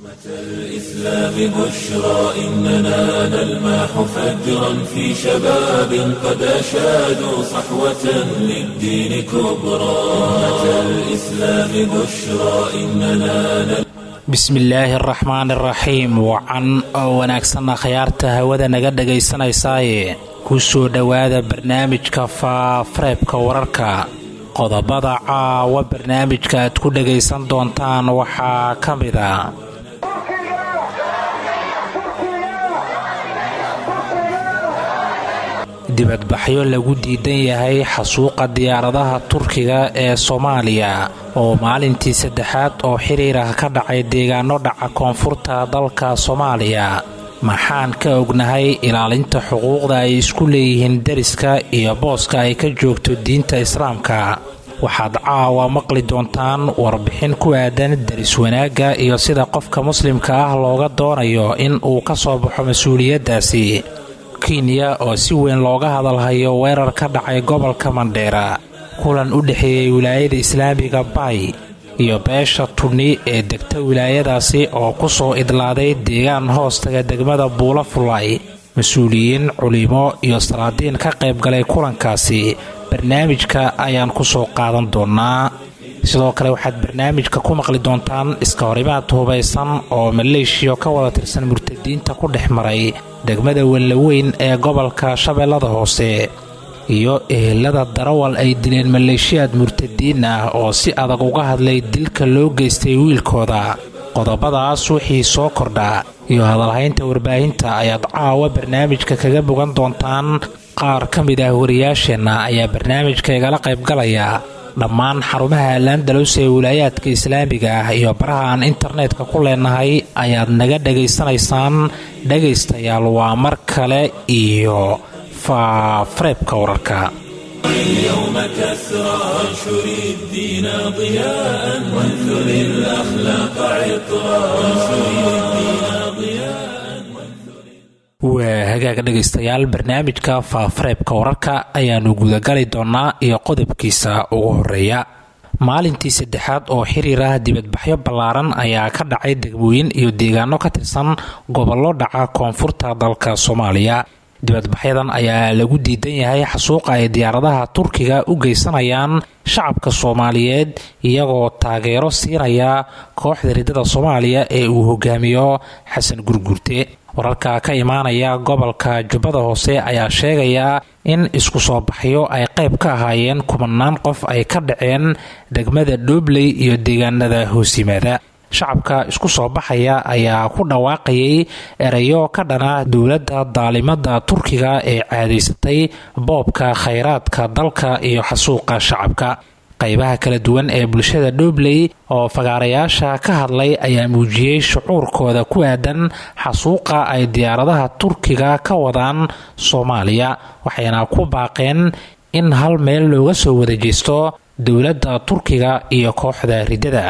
الإسلام بشرى إننا نلمح فجرا في شباب قد أشادوا صحوة للدين كبرى أمة الإسلام بشرى إننا نلمح bismillaahi araxmaan araxiim wacan oo wanaagsanna khayaarta hawada naga dhagaysanaysaye ku soo dhowaada barnaamijka faafareebka wararka qodobada caawa barnaamijka aad ku dhagaysan doontaan waxaa ka mida dibadbaxyo lagu diidan yahay xasuuqa diyaaradaha turkiga ee soomaaliya oo maalintii saddexaad oo xiriir ah ka dhacay deegaano dhaca koonfurta dalka soomaaliya maxaan ka ognahay ilaalinta xuquuqda ay isku leeyihiin deriska iyo booska ay ka joogto diinta islaamka waxaad caawa maqli doontaan warbixin ku aadan deris wanaagga iyo sida qofka muslimka ah looga doonayo in uu ka soo baxo mas-uuliyaddaasi kenya oo si weyn looga hadalhayo weerar ka dhacay gobolka mandheera kulan u dhexeeyey wilaayada islaamiga bay iyo beesha tuni ee degta wilaayadaasi oo ku soo idlaaday deegaan hoostaga degmada buula fulay mas-uuliyiin culimo iyo salaadiin ka qaybgalay kulankaasi barnaamijka ayaan ku soo qaadan doonaa sidoo kale waxaad barnaamijka ku maqli doontaan iska horimaad hubaysan oo maleeshiya ka wada tirsan murtadiinta ku dhex maray degmada wellaweyn ee gobolka shabeellada hoose iyo ehelada darawal ay dileen maleeshiyaad murtadiin ah oo si adag uga hadlay dilka loo geystay wiilkooda qodobadaas wixii soo kordha iyo hadalhaynta warbaahinta ayaad caawa barnaamijka kaga bogan doontaan qaar ka mid ah wariyaasheenna ayaa barnaamijka igala qaybgalaya dhammaan xarumaha laandalos ee wilaayaadka islaamiga ah iyo baraha aan internetka ku leenahay ayaad naga dhagaysanaysaan dhagaystayaal waa mar kale iyo faafareebka wararka اليوم كسرى وانشر الدين ضياء وانثر الأخلاق عطرا وانشر الدين ضياء waa hagaaga dhegaystayaal barnaamijka faafareebka wararka ayaanu gudagali doonaa iyo qodobkiisa ugu horeeya maalintii saddexaad oo xiriir ah dibadbaxyo ballaaran ayaa ka dhacay degmooyin iyo deegaano ka tirsan gobollo dhaca koonfurta dalka soomaaliya dibadbaxyadan ayaa lagu diidan yahay xasuuqa ay diyaaradaha turkiga u geysanayaan shacabka soomaaliyeed iyagoo taageero siinaya kooxda riddada soomaaliya ee uu hogaamiyo xasan gurgurte wararka ka imaanaya gobolka jubbada hoose ayaa sheegaya in isku soo baxyo ay qayb ka ahaayeen kumanaan qof ay ka dhaceen degmada dhoobley iyo deegaanada hoosyimaada shacabka isku soo baxaya ayaa ku dhawaaqayay erayo ka dhana dowladda daalimada turkiga ee caadaysatay boobka khayraadka dalka iyo xasuuqa shacabka qaybaha kala duwan ee bulshada dhoobley oo fagaarayaasha ka hadlay ayaa muujiyey shucuurkooda ku aadan xasuuqa ay diyaaradaha turkiga ka wadaan soomaaliya waxayna ku baaqeen in hal meel looga soo wada jeesto dowladda turkiga iyo kooxda riddada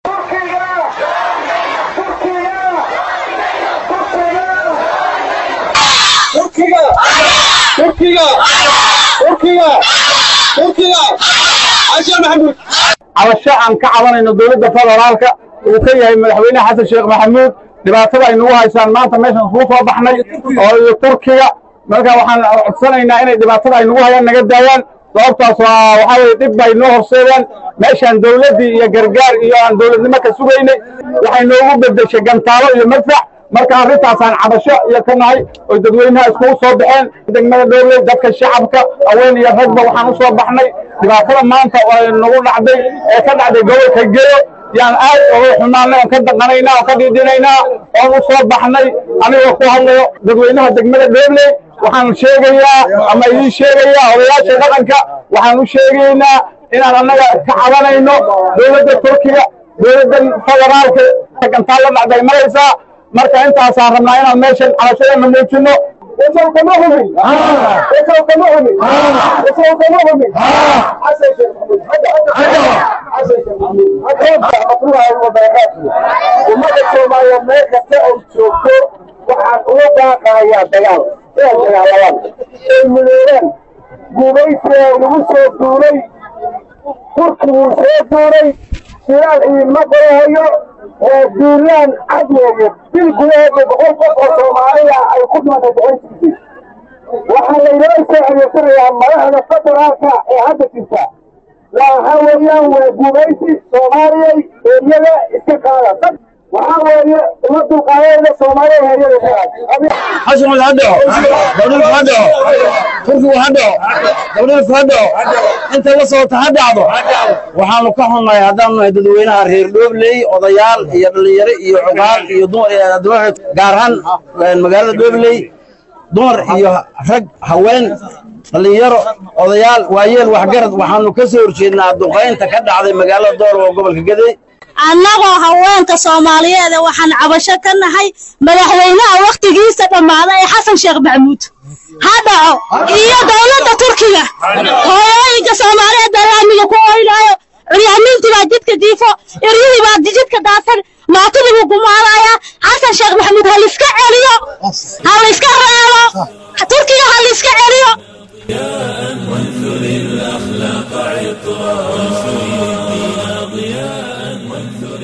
cabasho aan ka cabanayno dowladda federaalka uu ka yahay madaxweyne xasan sheekh maxamuud dhibaatada ay nagu haysaan maanta meeshaan iskugu soo baxnay oo iyo turkiga marka waxaan codsanaynaa inay dhibaatada ay nagu hayaan naga daayaan sababtaas waa waxaa weye dhib bay noo horseedeen meeshaan dowladdii iyo gargaar iyo aan dowladnimo ka sugaynay waxay noogu beddeshay gantaalo iyo madfac marka arrintaasaan cabasho iyo ka nahay oy dadweynaha iskugu soo baxeen degmada dhowley dadka shacabka haween iyo ragba waxaan u soo baxnay dhibaatada maanta oo nagu dhacday ee ka dhacday gobolka geyo yaan aad oga xumaanay oon ka daqanaynaa oon ka dhiidhinaynaa oon u soo baxnay anigoo ku hadlayo dadweynaha degmada dhowley waxaan sheegayaa ama idiin sheegayaa odayaasha dhaqanka waxaan u sheegaynaa inaan annaga ka cabanayno dowladda turkiga dowladda federaalka gantaal la dhacday maraysaa marka intaasaan rabnaa inaan meeshan cabashadana muujino kama hubin kama hubin kama hubin ummada soomaaliya meel kasta ay joogto waxaan uga baaqayaa dagaal inay dagaalamaan ay midoobaan gumaysiga lagu soo duulay turkiguu soo duulay shilaal idiinma qorahayo diiraan cad weeye bil gudaheeda boqol qof oo soomaaliya ay ku dhimatay boqolkiisii waxaa laynoo soo adeegsanayaa madaxda federaalka ee hadda jirta waxa weeyaan waa gumaysi soomaaliyay heeryada iska qaada dad waxaa weeye uma dulqaadayna soomaaliya heeryada xasan ha dhaco dawladku ha dhaco turkigu ha dhaco dawladku ha dhaco inta la socota ha dhacdo waxaanu ka xunnahay haddaanu nahay dadweynaha reer dhoobley odayaal iyo dhallinyaro iyo cuqaal iyo dumar gaar ahaan magaalada dhoobley dumar iyo rag haween dhallinyaro odayaal waayeel waxgarad waxaanu ka soo horjeednaa duqaynta ka dhacday magaalada doorwa gobolka gadey annagoo haweenka soomaaliyeed waxaan cabasho ka nahay madaxweynaha wakhtigiisa dhammaaday ee xasan sheekh maxamuud ha dhaco iyo dowladda turkiga hooyooyinka soomaaliyeed baa laamiga ku oynaayo curyaamintii baa jidka jiifo eryihii baa jidka daadsan maatidii buu gumaalayaa xasan sheekh maxamuud ha liska celiyo ha layska reebo turkiga ha liska celiyo وانثر الأخلاق عطرا وانشر الدين ضياء وانثر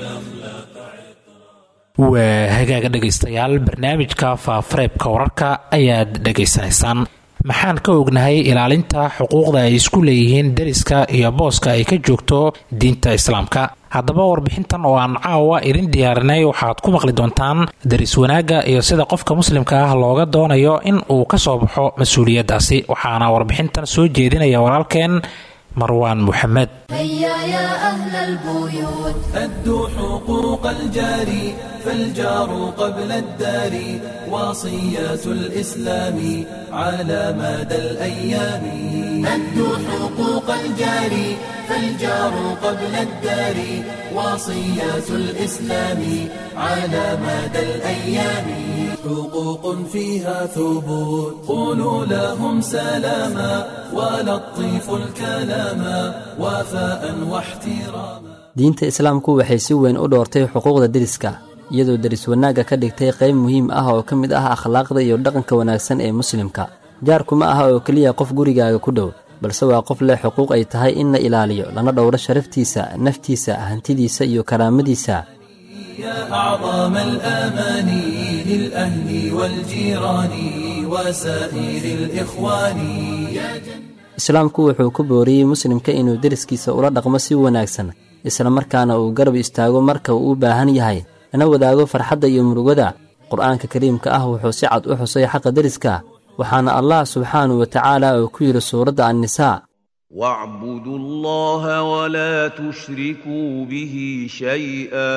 waa hagaaga dhegaystayaal barnaamijka faafareebka wararka ayaad dhegaysanaysaan maxaan ka ognahay ilaalinta xuquuqda ay isku leeyihiin deriska iyo booska ay ka joogto diinta islaamka haddaba warbixintan oo aan caawa idin diyaarinay waxaad ku maqli doontaan deris wanaagga iyo sida qofka muslimka ah looga doonayo in uu ka soo baxo mas-uuliyaddaasi waxaana warbixintan soo jeedinaya walaalkeen marwaan muxamed هيا يا أهل البيوت أدوا حقوق الجار فالجار قبل الدار وصيات الإسلام على مدى الأيام أدوا حقوق الجار فالجار قبل الدار وصيات الإسلام على مدى الأيام حقوق فيها ثبوت قولوا لهم سلاما ولطيفوا الكلام وفاء واحتراما diinta islaamku waxay si weyn u dhoortay xuquuqda deriska iyadoo deris wanaagga ka dhigtay qayb muhiim ah oo ka mid ah akhlaaqda iyo dhaqanka wanaagsan ee muslimka jaarku ma aha oo keliya qof gurigaaga ku dhow balse waa qof leh xuquuq ay tahay in la ilaaliyo lana dhowro sharaftiisa naftiisa hantidiisa iyo karaamadiisa يا أعظم الآمان للأهل والجيران وسائر الإخوان islaamku wuxuu ku booriyey muslimka inuu deriskiisa ula dhaqmo si wanaagsan islamarkaana uu garab istaago marka uu u baahan yahay lana wadaago farxadda iyo murugada qur-aanka kariimka ah wuxuu si cad u xusay xaqa deriska waxaana allah subxaanahu wa tacaala uu ku yidhi suuradda annisaa واعبدوا الله ولا تشركوا به شيئا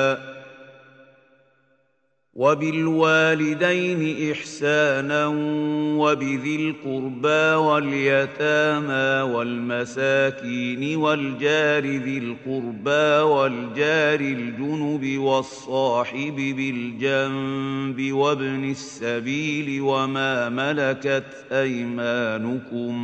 وبالوالدين احسانا وبذي القربى واليتامى والمساكين والجار ذي القربى والجار الجنب والصاحب بالجنب وابن السبيل وما ملكت ايمانكم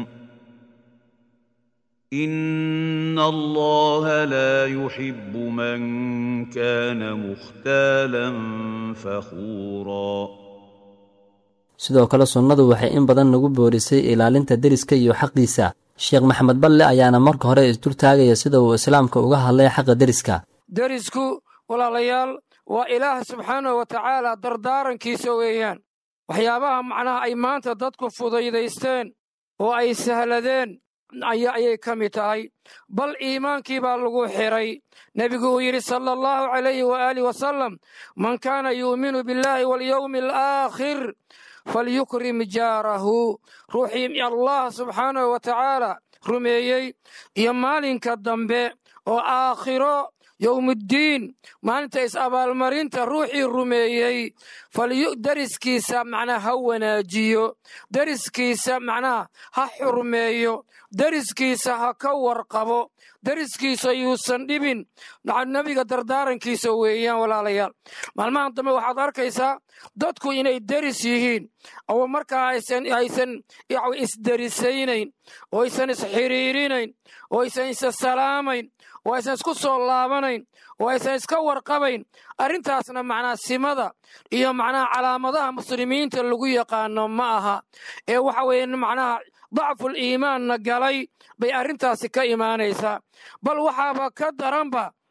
إن الله لا يحب من كان مختالا فخورا sidoo kale sunnadu waxay in badan nagu boorisay ilaalinta deriska iyo xaqiisa sheekh maxamed balle ayaana marka hore isdultaagaya sida uu islaamka uga hadlay xaqa deriska derisku walaalayaal waa ilaah subxaanahu wa tacaala dardaarankiisa weeyaan waxyaabaha macnaha ay maanta dadku fudaydaysteen oo ay sahladeen ayay ka mid tahay bal iimaankii baa lagu xidhay nebigu uu yidhi sala allahu calayhi waaalih wasalam man kaana yuuminu billaahi walyowmi alaakhir falyukrim jaarahu ruuxii allah subxaanahu wa tacaala rumeeyey iyo maalinka dambe oo aakhiro yowmuddiin maalinta is-abaalmarinta ruuxii rumeeyey deriskiisa macnaha ha wanaajiyo deriskiisa macnaha ha xurmeeyo deriskiisa ha ka warqabo deriskiisa yuusan dhibin nebiga dardaarankiisa weeyaan walaalayaal maalmahan dambe waxaad arkaysaa dadku inay deris yihiin oo markaa aysan isderisaynayn oo aysan isxiriirinayn oo aysan isa salaamayn oo aysan isku soo laabanayn oo aysan iska warqabayn arrintaasna macnaa simada iyo macnaha calaamadaha muslimiinta lagu yaqaano ma aha ee waxa weeye macnaha dacful iimaanna galay bay arrintaasi ka imaanaysaa bal waxaaba ka daranba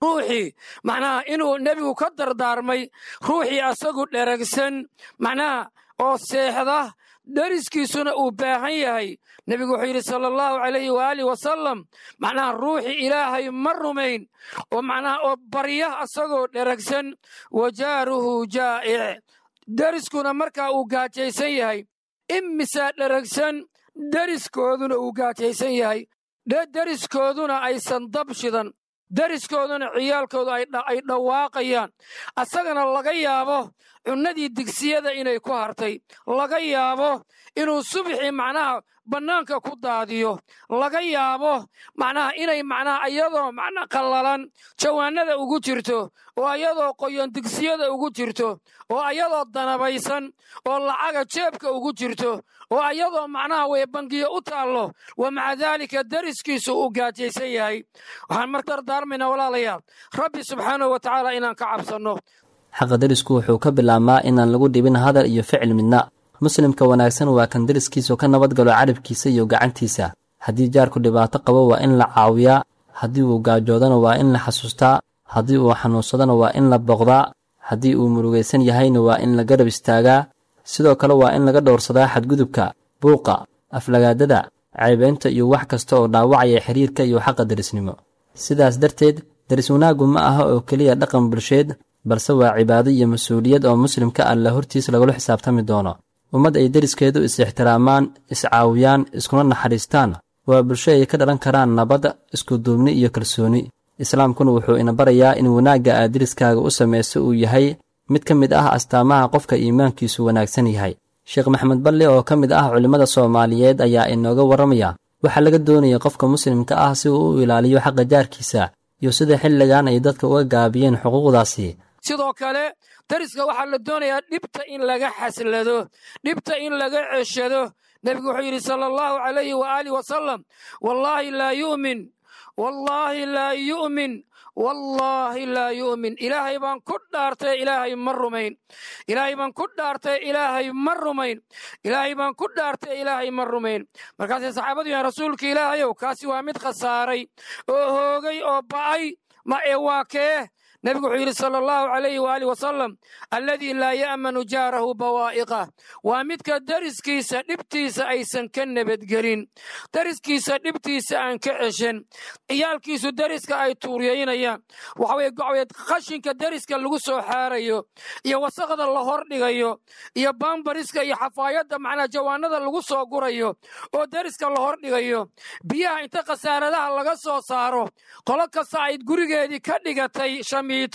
ruuxii macnaha inuu nebigu ka dardaarmay ruuxii asagu dheragsan macnaha oo seexda deriskiisuna uu baahan yahay nebigu wuxuu yidhi sala allahu calayhi waaalih wasalam macnaha ruuxii ilaahay ma rumayn oo macnaha oo barya asagoo dheragsan wa jaaruhu jaa'ic deriskuna markaa uu gaajaysan yahay imisaa dheragsan deriskooduna uu gaajaysan yahay deriskooduna aysan dab shidan deriskooduna ciyaalkoodu ay dhawaaqayaan asagana laga yaabo cunnadii digsiyada inay ku hartay laga yaabo inuu subxii macnaha bannaanka ku daadiyo laga yaabo macnaha inay macnaha iyadoo macna qallalan jawaanada ugu jirto oo ayadoo qoyon digsiyada ugu jirto oo ayadoo danabaysan oo lacaga jeebka ugu jirto oo ayadoo macnaha way bangiyo u taallo wa maca daalika deriskiisu uu gaajaysan yahay waxaan mar dardaarmaynaa walaalayaal rabbi subxaanahu wa tacaala inaan ka cabsanno xaqa derisku wuxuu ka bilaabmaa inaan lagu dhibin hadal iyo ficil midna muslimka wanaagsan waa kan deriskiisu ka nabadgalo carabkiisa iyo gacantiisa haddii jaarku dhibaato qabo waa in la caawiyaa haddii uu gaajoodana waa in la xasuustaa haddii uu xanuunsadana waa in la boqdaa haddii uu murugaysan yahayna waa in la garab istaagaa sidoo kale waa in laga dhowrsadaa xadgudubka buuqa aflagaadada caybeynta iyo wax kasta oo dhaawacaya xiriirka iyo xaqa derisnimo sidaas darteed deris wanaaggu ma aha oo keliya dhaqan bulsheed balse waa cibaado iyo mas-uuliyad oo muslimka alla hortiis lagula xisaabtami doono ummad ay deriskeedu is-ixtiraamaan is-caawiyaan iskuna naxariistaan waa bulsho ay ka dhalan karaan nabad iskuduubni iyo kalsooni islaamkuna wuxuu ina barayaa in wanaagga aad deriskaaga u samayso uu yahay mid ka mid ah astaamaha qofka iimaankiisu wanaagsan yahay sheekh maxamed balle oo ka mid ah culimmada soomaaliyeed ayaa inooga warramaya waxaa laga doonaya qofka muslimka ah si uu u ilaaliyo xaqa jaarkiisa iyo sida xilligan ay dadka uga gaabiyeen xuquuqdaasi sidoo kale deriska waxaa la doonayaa dhibta in laga xaslado dhibta in laga ceshado nebigu wuxuu yidhi sala allahu calayhi waaalih wasalam wallaahi laa yu'min wallaahi laa yu'min wallaahi laa yu'min ilaahay baan ku dhaartay ilaahay ma rumayn ilaahay baan ku dhaartay ilaahay ma rumayn ilaahay baan ku dhaartay ilaahay ma rumayn markaasay saxaabadu yahan rasuulka ilaahayow kaasi waa mid khasaaray oo hoogay oo ba'ay ma ee waa kee nebigu wuxuu yidhi sala allahu calayhi waaalih wasalam alladii laa ya'manu jaarahu bawaa'iqah waa midka deriskiisa dhibtiisa aysan ka nabadgelin deriskiisa dhibtiisa aan ka ceshan ciyaalkiisu deriska ay tuuryaynayaan waxaweye gocweed khashinka deriska lagu soo xaarayo iyo wasaqda la hor dhigayo iyo baambariska iyo xafaayadda macnaa jawaanada lagu soo gurayo oo deriska la hor dhigayo biyaha inta khasaaradaha laga soo saaro qolo kasta ay gurigeedii ka dhigatay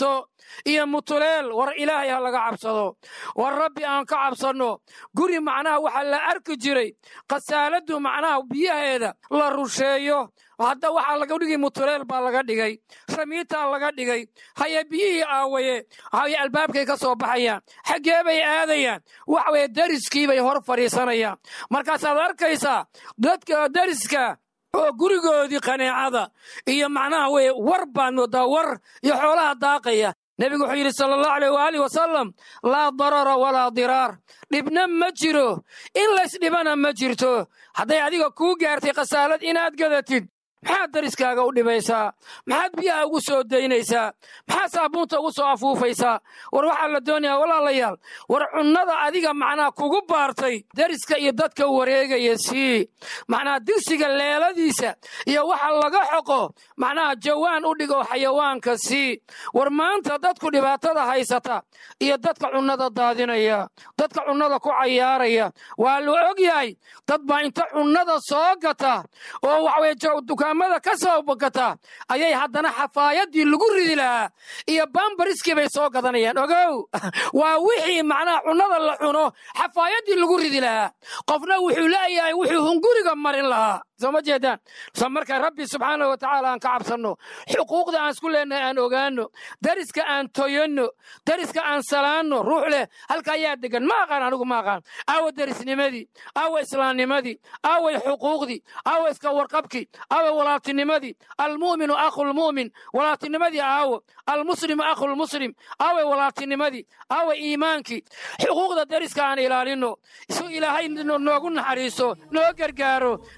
iyo mutuleel war ilaahay ha laga cabsado war rabbi aan ka cabsanno guri macnaha waxaa la arki jiray khasaaladdu macnaha biyaheeda la rusheeyo hadda waxaa laga dhigay mutuleel baa laga dhigay shamiitaa laga dhigay haye biyihii aawaye haye albaabkay ka soo baxayaan xaggee bay aadayaan waxa weye deriskii bay hor fadhiisanayaan markaasaad arkaysaa dadka deriska oo gurigoodii qaneecada iyo macnaha weye war baad moodaa war iyo xoolaha daaqaya nebigu wuxuu yidhi sala allahu aleyh waaalih wasalam laa darara walaa diraar dhibna ma jiro in laysdhibana ma jirto hadday adiga kuu gaartay khasaalad inaad gadatid maxaad deriskaaga u dhibaysaa maxaad biyaha ugu soo daynaysaa maxaad saabuunta ugu soo afuufaysaa war waxaa la doonayaa walaalayaal war cunnada adiga macnaha kugu baartay deriska iyo dadka wareegaya sii macnaha digsiga leeladiisa iyo waxa laga xoqo macnaha jawaan u dhigo xayawaanka sii war maanta dadku dhibaatada haysata iyo dadka cunnada daadinaya dadka cunnada ku cayaaraya waa la og yahay dad baa inta cunnada soo gata oo waxaweye dukaamada ka soo bogata ayay haddana xafaayadii lagu ridi lahaa iyo bambariskii bay soo gadanayaan ogow waa wixii macnaha cunnada la cuno xafaayadii lagu ridi lahaa qofna wuxuu leeyahay wuxuu hunguriga marin lahaa soo ma jeedaan so marka rabbi subxaana wa tacaala aan ka cabsanno xuquuqda aan isku leenahay aan ogaanno deriska aan toyanno deriska aan salaanno ruux leh halka ayaa degan ma aqaan anigu ma aqaan aawa derisnimadii aawa islaamnimadii aaway xuquuqdii aawa iska warqabkii aawa walaaltinimadii almu'minu akhulmu'min walaaltinimadii aawo almuslimu akhulmuslim aaway walaaltinimadii aawa iimaankii xuquuqda deriska aan ilaalinno su ilaahay noogu naxariiso noo gargaaro nasriga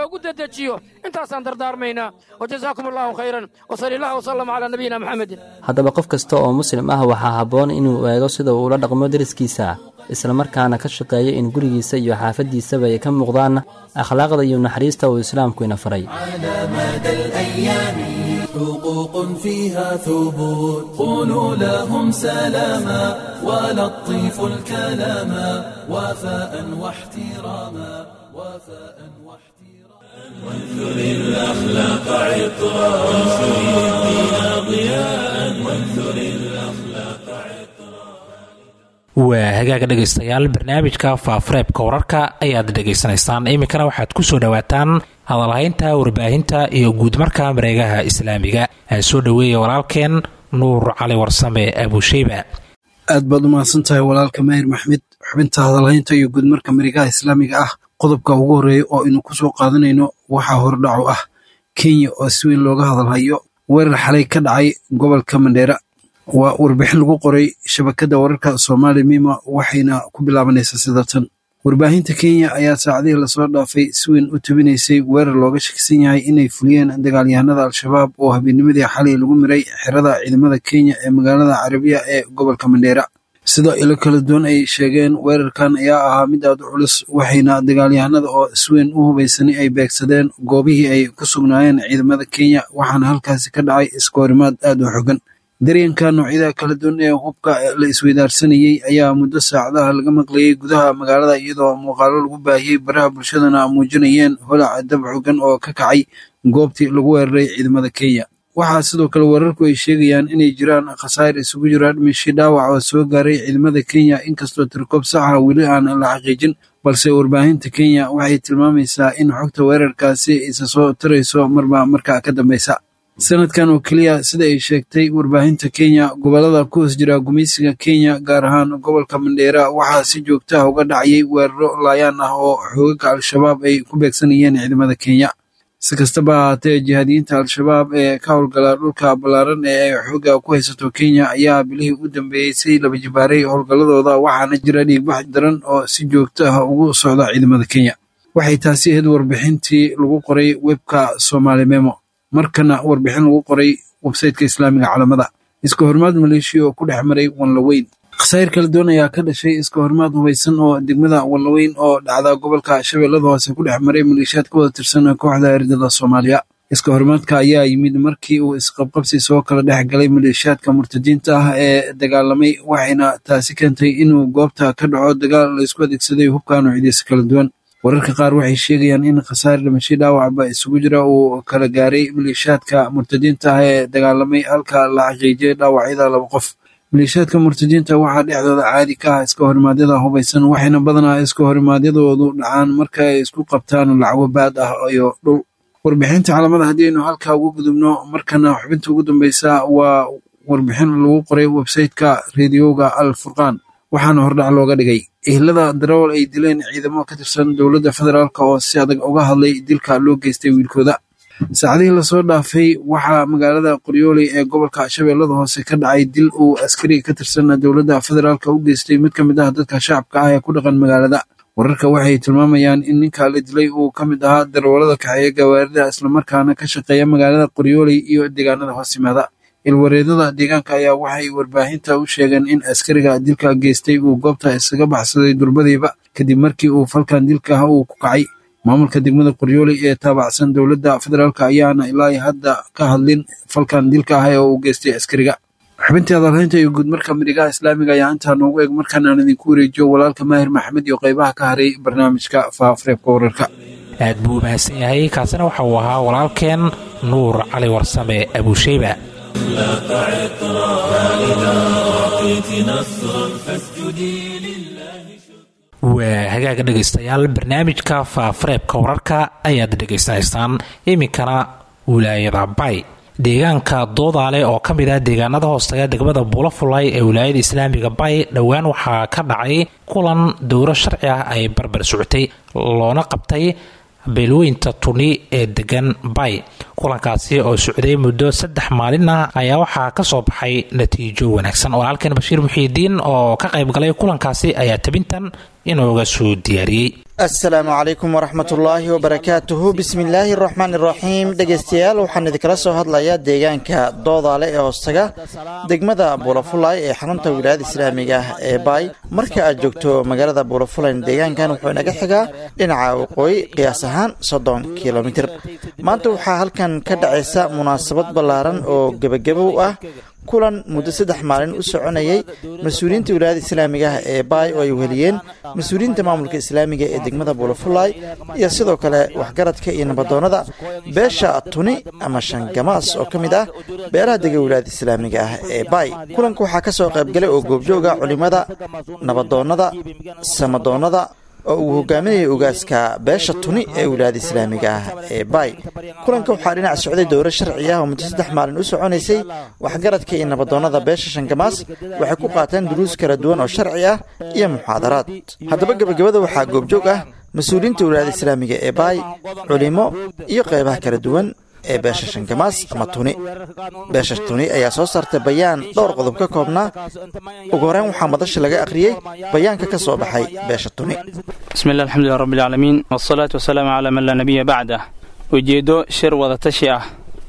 loogu dedejiyo intaasaan dardaarmaynaa wajazaakum allahu khayran wasali allah wasalam calaa nabiyina maxamedin haddaba qof kasta oo muslim ah waxaa habboon inuu eego sida uu ula dhaqmo deriskiisa islamarkaana ka shaqeeyo in gurigiisa iyo xaafaddiisaba ay ka muuqdaan akhlaaqda iyo naxariista uu islaamku ina faray على مدى الأيام حقوق فيها ثبوت قولوا لهم سلاما ولطيف الكلاما وفاء واحتراما وفاء وانثر الأخلاق عطرا وانثر الدين ضياء وانثر الأخلاق waa hagaaga dhegaystayaal barnaamijka faafareebka wararka ayaad dhegaysanaysaan iminkana waxaad ku soo dhowaataan hadalhaynta warbaahinta iyo guudmarka mareegaha islaamiga aan soo dhoweeya walaalkeen nuur cali warsame abusheyba aad baad u mahadsan tahay walaalka maahir maxmed xubinta hadalhaynta iyo guudmarka mareegaha islaamiga ah qodobka ugu horreeya oo aynu ku soo qaadanayno waxaa hordhaco ah kenya oo si weyn looga hadalhayo weerar xalay ka dhacay gobolka mandheera waa warbixin lagu qoray shabakadda wararka soomaali mima waxayna ku bilaabanaysaa sida tan warbaahinta kenya ayaa saacadihii lasoo dhaafay si weyn u tabinaysay weerar looga shakisan yahay inay fuliyeen dagaalyahanada al-shabaab oo habeennimadii xalay lagu miray xerada ciidamada kenya ee magaalada carabiya ee gobolka mandheera sida ilo kala duwan ay sheegeen weerarkan ayaa ahaa mid aad u culus waxayna dagaalyahanada oo si weyn u hubaysanay ay beegsadeen goobihii ay ku sugnaayeen ciidamada kenya waxaana halkaasi ka dhacay iskoorimaad aad u xogan daryanka noocyada kala duwan ee hubka la isweydaarsanayey ayaa muddo saacadaha laga maqlayay gudaha magaalada iyadoo muuqaalo lagu baahiyey baraha bulshadana muujinayeen holac dab xogan oo ka kacay goobtii lagu weeraray ciidamada kenya waxaa sidoo kale weerarku ay sheegayaan inay jiraan khasaar isugu jira dhimashii dhaawac oo soo gaaray ciidamada kenya inkastoo tirkoob saxa weli aan la xaqiijin balse warbaahinta kenya waxay tilmaamaysaa in xogta weerarkaasi isa soo tarayso marba markaa ka dambeysa sanadkan oo keliya sida ay sheegtay warbaahinta kenya gobolada ku hoos jira gumaysiga kenya gaar ahaan gobolka mandheera waxaa si joogta ah uga dhacayay weeraro laayaan ah oo xoogaga al-shabaab ay ku beegsanayeen ciidamada kenya si kastaba ahaatee jihaadiyiinta al-shabaab ee ka howlgala dhulka ballaaran ee ay xooga ku haysato kenya ayaa bilihii u dambeeyey si laba jibaaray howlgalladooda waxaana jira dhiigbax daran oo si joogto ah ugu socda ciidamada kenya waxay taasi ahayd warbixintii lagu qoray webka somaali memo markana warbixin lagu qoray websayteka islaamiga calamada iska hormaad maleeshiya oo ku dhex maray wanlaweyn khasaa'ir kala duwan ayaa ka dhashay iska hormaad hubaysan oo degmada wanlaweyn oo dhacda gobolka shabeellada hoose ku dhex maray maleeshiyaad ka wada tirsan kooxda ardada soomaaliya iska hormaadka ayaa yimid markii uu isqabqabsi soo kala dhex galay maleeshiyaadka murtadiinta ah ee dagaalamay waxayna taasi keentay inuu goobta ka dhaco dagaal laysku adeegsaday hubka noocyadiisa kala duwan wararka qaar waxay sheegayaan in khasaar dhimasho dhaawacba isugu jira uu kala gaaray maleeshiyaadka murtadiinta ah ee dagaalamay halka la xaqiijiyay dhaawacyada laba qof maleeshiyaadka murtadiinta waxaa dhexdooda caadi ka ah iska horimaadyada hubaysan waxayna badanaa iska horimaadyadoodu dhacaan marka ay isku qabtaan lacago baad ah iyo dhul warbixinta calamada haddii aynu halkaa ugu gudubno markana xubinta ugu dambeysa waa warbixin lagu qoray websayteka rediyoga al furqaan waxaana hordhac looga dhigay ehlada darawal ay dileen ciidamo ka tirsan dowladda federaalk oo si adag uga hadlay dilka loo geystay wiilkooda saacadihii lasoo dhaafay waxaa magaalada qoryooley ee gobolka shabeellada hoose ka dhacay dil uu askari ka tirsan dowladda federaalk u geystay mid ka mid ah dadka shacabka ah ee ku dhaqan magaalada wararka waxay tilmaamayaan in ninka la dilay uu ka mid ahaa darawalada kaxeeya gawaarida islamarkaana ka shaqeeya magaalada qoryooley iyo deegaanada hoos yimaada ilwareedada deegaanka ayaa waxay warbaahinta u sheegeen in askariga dilka geystay uu goobta isaga baxsaday durbadiiba kadib markii uu falkan dilka ah uu ku kacay maamulka degmada qoryooley ee taabacsan dowladda federaalk ayaana ilaa hadda ka hadlin falkan dilka ah ee uu geystay askariga xubintii hadalhaynta iyo guudmarka midhigaha islaamiga ayaa intaa noogu eg markaan aan idinku wareejiyo walaalka maahir maxamed iyo qaybaha ka haray barnaamijka faafareebka wararka aad buu u mahadsan yahay kaasina waxa uu ahaa walaalkeen nuur cali warsame abusheyba أخلاق عطرا فإذا أعطيت نصرا فاسجدي لله waa hagaaga dhegaystayaal barnaamijka faafareebka wararka ayaad dhegaysanaysaan iminkana wilaayada bay deegaanka doodaale oo ka mid ah deegaanada hoostaga degmada buulafulay ee wilaayada islaamiga bay dhowaan waxaa ka dhacay kulan dowro sharci ah ay barbar socotay loona qabtay beelweynta tuni ee degan bay kulankaasi oo socday muddo saddex maalin ah ayaa waxaa ka soo baxay natiijo wanaagsan walaalkan bashiir muxiidiin oo ka qayb galay kulankaasi ayaa tabintan inooga soo diyaariyey asalaamu calaykum waraxmatullaahi wabarakaatuhu bismillaahi araxmaan iraxiim dhegaystayaal waxaan idinkala soo hadlayaa deegaanka doodaale ee hoostaga degmada buulafulay ee xarunta wilaayada islaamiga ah ee baay marka aad joogto magaalada buulafulayn deegaankan wuxuu inaga xigaa dhinaca waqooyi qiyaas ahaan soddon kilomitir maanta waxaa halkan ka dhacaysa munaasabad ballaaran oo gebagabow ah kulan muddo saddex maalin u soconayay mas-uuliyiinta wilaayada islaamiga ah ee baay oo ay weheliyeen mas-uuliyiinta maamulka islaamiga ee degmada buulafulay iyo sidoo kale waxgaradka iyo nabadoonnada beesha tuni ama shangamaas oo ka mid ah beelaha dega wilaayada islaamiga ah ee baay kulanka waxaa ka soo qaybgalay oo goobjooga culimmada nabadoonnada samadoonnada oo uu hogaaminayay ugaaska beesha tuni ee wilaayada islaamiga ah ee baay kulanka waxaa dhinac socday dowro sharci ah oo muddo saddex maalin u soconaysay waxgaradka iyo nabadoonnada beesha shangamaas waxay ku qaateen duruus kala duwan oo sharci ah iyo muxaadaraad haddaba gebagabada waxaa goobjoog ah mas-uuliyiinta wilaayada islaamiga ee baay culimo iyo qeybaha kala duwan ee beesha shangamaas ama tuni beesha tuni ayaa soo saartay bayaan dhowr qodob ka koobnaa ugu horeyn waxaa madasha laga akhriyey bayaanka ka soo baxay beesha tuni bismillahi alxamdulilah rabbilcaalamiin wasalaatu wasalaamu calaa man laa nabiya bacdah ujeeddo shir wadatashi ah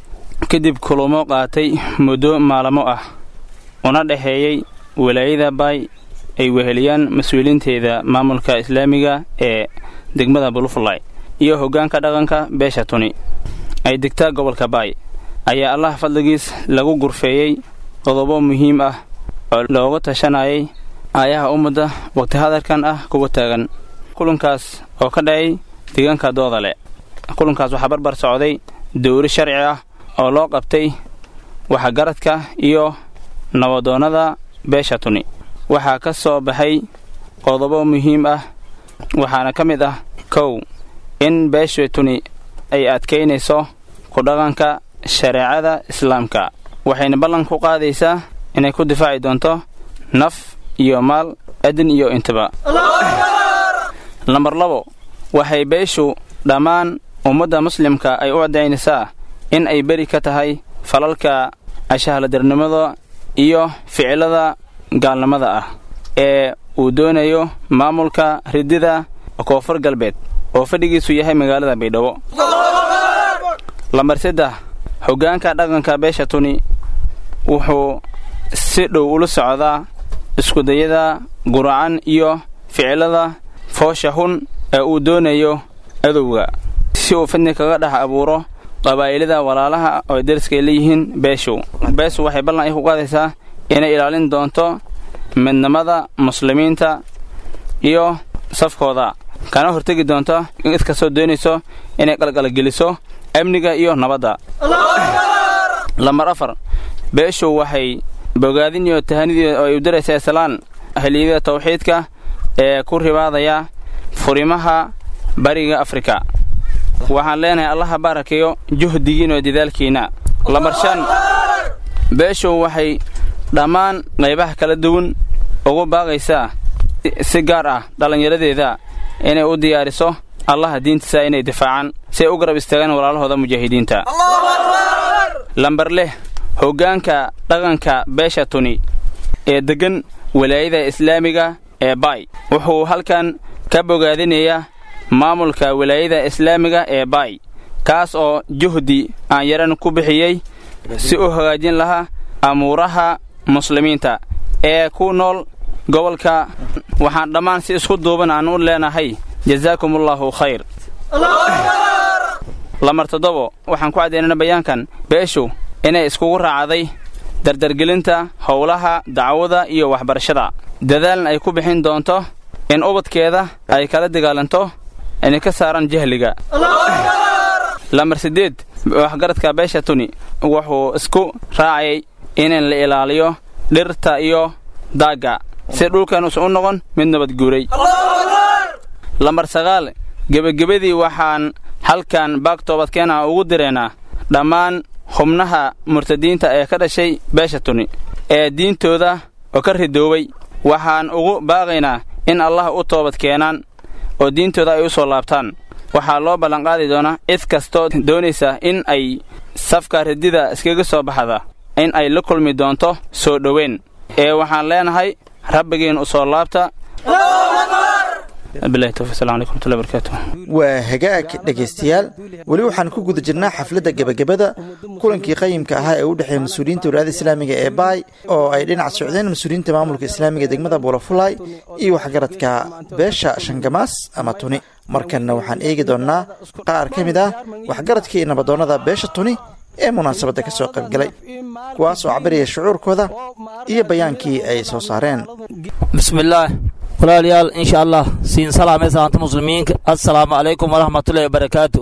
kadib kulumo qaatay muddo maalamo ah una dhexeeyey walaayada baay ay weheliyaan mas-uuliinteeda maamulka islaamiga ee degmada bulufulay iyo hoggaanka dhaqanka beesha tuni ay degtaa gobolka baay ayaa allah fadligiis lagu gurfeeyey qodobo muhiim ah oo looga tashanayay aayaha ummadda waqti hadalkan ah kuga taagan kulankaas oo ka dhacay deegaanka doodale kulankaas waxaa barbar socday dowri sharci ah oo loo qabtay waxgaradka iyo nabadoonnada beesha tuni waxaa ka soo baxay qodobo muhiim ah waxaana ka mid ah kow in beesha tuni ay adkaynayso ku dhaqanka shareecada islaamka waxayna ballan ku qaadaysaa inay ku difaaci doonto naf iyo maal adin iyo intaba lambar labo waxay beeshu dhammaan ummadda muslimka ay u caddaynaysaa in ay beri ka tahay falalka ashahaladarnimada iyo ficilada gaalnimada ah ee uu doonayo maamulka ridida koonfur galbeed oo fadhigiisu yahay magaalada baydhabo lambar saddex hoggaanka dhaqanka beesha tuni wuxuu si dhow ula socdaa iskudayada guracan iyo ficilada foosha hun ee uu doonayo adowga si uu fidni kaga dhex abuuro qabaa'ilada walaalaha oo dariskay leeyihiin beeshu beeshu waxay ballan ay ku qaadaysaa inay ilaalin doonto midnimada muslimiinta iyo safkooda kana hortegi doonto in iskastoo doonayso inay qalqalgeliso amniga iyo nabadda lambar afar beeshu waxay bogaadin iyo tahanidii oo ay u daraysaa islaan ahliyada tawxiidka ee ku ribaadaya furimaha bariga afrika waxaan leenahay allaha baarakeeyo juhdigiin oo dadaalkiinna lambar shan beeshu waxay dhammaan qaybaha kala duwan ugu baaqaysaa si gaar ah dhallinyaradeeda inay u diyaariso allaha diintiisa inay difaacaan si ay u garab istaagaan walaalahooda mujaahidiinta lambar leh hoggaanka dhaqanka beesha tuni ee deggan walaayada islaamiga ee baay wuxuu halkan ka bogaadinayaa maamulka walaayada islaamiga ee baay kaas oo juhdi aan yaran ku bixiyey si u hagaajin lahaa amuuraha muslimiinta ee ku nool gobolka waxaan dhammaan si isku duuban aan u leenahay jazaakumullaahu khayr lamar toddobo waxaan ku caddaynana bayaankan beeshu inay iskugu raacday dardargelinta howlaha dacwada iyo waxbarashada dadaalna ay ku bixin doonto in ubadkeeda ay kala dagaalanto inay ka saaraan jahliga lambar siddeed waxgaradka beesha tuni wuxuu isku raacayay in la ilaaliyo dhirta iyo daagga si dhulkan usan u noqon mid nabadguuray lambar sagaal gebagabadii waxaan halkan baagtoobadkeena ugu direynaa dhammaan xubnaha murtadiinta ee ka dhashay beesha tuni ee diintooda oo ka ridoobay waxaan ugu baaqaynaa in allah u toobad keenaan oo diintooda ay u soo laabtaan waxaa loo ballanqaadi doonaa cid kastoo doonaysa in ay safka radida iskaga soo baxda in ay la kulmi doonto soo dhoweyn ee waxaan leenahay rabbigiin u soo laabta waa hagaag dhegaystayaal weli waxaan ku guda jirnaa xafladda gebagabada kulankii qayimka ahaa ee u dhexeeya mas-uuliyiinta walaayada islaamiga ee baay oo ay dhinac socdeen mas-uuliyiinta maamulka islaamiga degmada buulafulay iyo waxgaradka beesha shangamaas ama tuni markanna waxaan eegi doonnaa qaar ka mid ah waxgaradkii iyo nabadoonnada beesha tuni ee munaasabadda ka soo qaybgalay kuwaas oo cabiraya shucuurkooda iyo bayaankii ay soo saareen bismillaah walaalayaal insha allah siin salaamaysa anta muslimiinka assalaamu calaykum waraxmatullahi wabarakaatu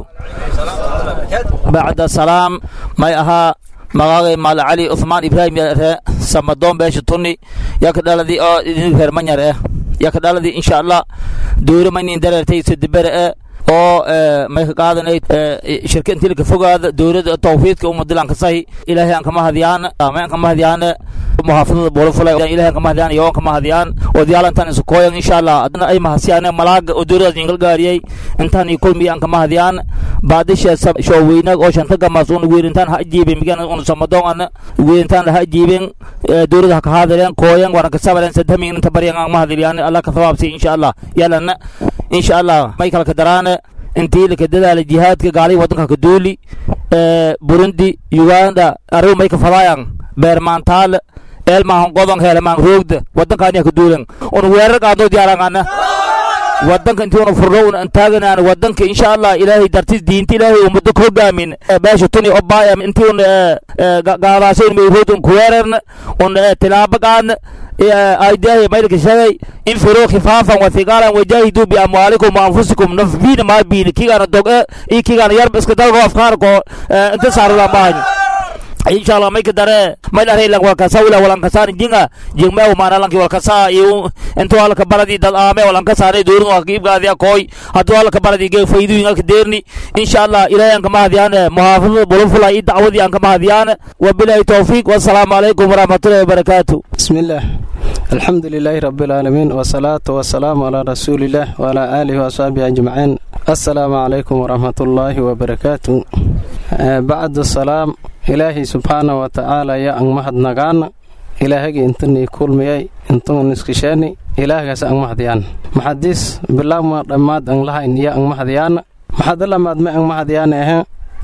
bacda salaam may ahaa magaagay maala cali uthmaan ibraahim yaree samadoon beesha tunni yaka dhaladii oo idin reer manyar eh yaka dhaladii insha allah duuri maynin dareertay sadibere eh oo may ka qaadanay shirka intii laka fogaada dowladda tawfiidka umadilan ka sahi ilaahay aan kama hadiyaan may aan kama hadiyaan muhaafadada boolofulay ilaahay aan kama hadiyaan iyo aan kama hadiyaan odayaal intaan isu kooyan insha allah adna ay mahasiyaan malaaga oo dowladdaas ingal gaariyay intaan iyo kulmi aan kama hadiyaan baadisha showweynaag oo shanta gamaas una weerintaan ha ajiibin migan una samadoon ana weerintaan ha ajiibin dowladda ha ka hadileen kooyan waran ka sabaleen sadhamin inta baryan aan ma hadiliyaan allah ka thawaabsi insha allah yalana insha allah may kala ka daraane intii laka dadaala jihaadka gaalii waddanka ka duuli burundi uganda arrigu may ka fadaayan beermaantaale eelmaahan godon heelemaan roogda waddankaaniya ka duulan un weerar qaadnoo diyaarangana waddanka intii una furno una antaaganaan waddanka insha allah ilaahay dartis diinta ilaahay ummadda ka hogaamin beesha tuni obaaya intii un gaadaasay un mayrood un kuweerarna un tilaabo qaadna aidahi maydka shagay infiruu khifaafan wathiqaalan wajaahiduu biamwaalikum waanfusikum nafbiina maa biini kigaana doge iyo kigaana yarba iska dalgo afkaarko inta saarula maahan insha allah may ka dare may dhare lang walkasa wila walankasaan jinga jingme umana lanki walkasa iyo intu halka baladi dad aame walankasaan doorin waa kiibgaadi akoy hadu halka baladi ge faydu inga ka deerni insha allah ilaahay aan kama hadiyaan muhaafadada bulufula iyo dacwadii aan kama hadiyaan wabilahi tawfiiq wassalaamu calaykum waraxmatullahi wabarakaatu bismillaah الحمد لله رب العالمين والصلاة والسلام على رسول الله وعلى آله وصحبه أجمعين السلام عليكم ورحمة الله وبركاته بعد السلام إلهي سبحانه وتعالى يا أن مهد نغان إلهي انتني كل مياي انتن نسكشاني إلهي سأن مهديان محدث بالله ما رماد أن لها إن يا أن مهديان محد الله ما أن مهديان إيه